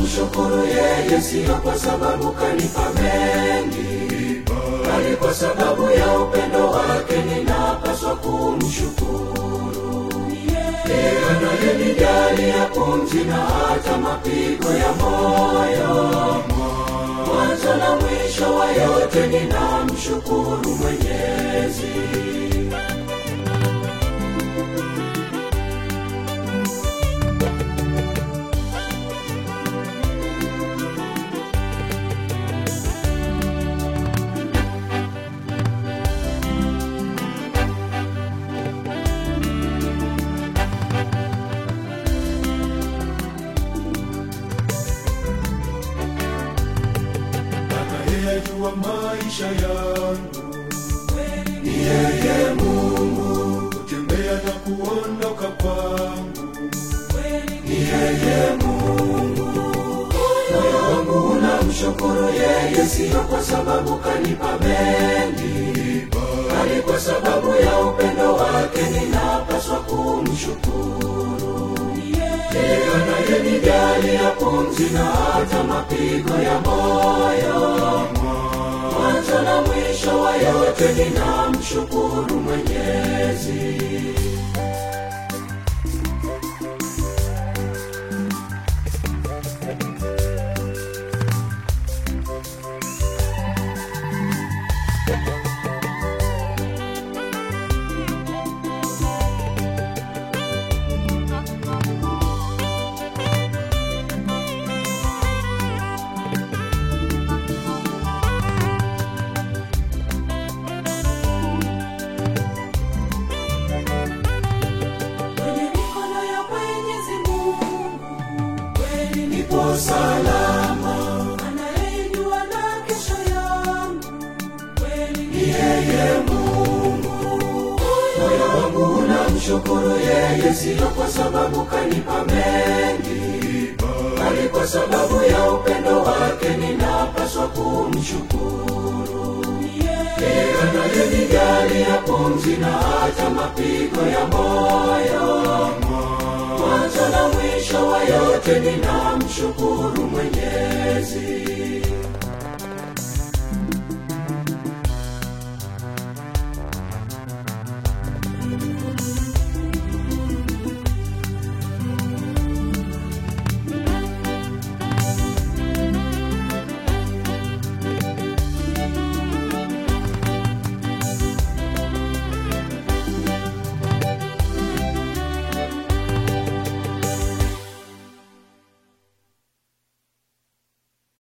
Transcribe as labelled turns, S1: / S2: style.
S1: ninamshukuru yeye, siyo kwa sababu kanipa mengi, bali kwa sababu ya upendo wake ninapaswa kumshukuru. Yeye anayenijalia pumzi na hata mapigo ya moyo, mwanzo na mwisho wa yote ninamshukuru Mwenyezi.
S2: Anayejua maisha yangu
S1: Ni yeye Mungu,
S2: kutembea na kuondoka kwangu
S1: ni yeye Mungu. Moyo wangu unamshukuru yeye, siyo kwa sababu kanipa mengi, bali kwa sababu ya upendo wake ninapaswa kumshukuru. Yeye anayenijalia pumzi na hata mapigo ya moyo, mwanzo na mwisho wa yote ninamshukuru Mwenyezi. Kwenye mikono ya Mwenyezi Mungu kweli nipo salama, anayejua na kesho yangu kweli ni yeye Mungu. Moyo wangu unamshukuru yeye, siyo kwa sababu kanipa mengi, bali kwa sababu ya upendo wake ninapaswa kumshukuru. Yeye anayenijalia pumzi na hata mapigo ya moyo, mwanzo na mwisho wa yote ninamshukuru Mwenyezi.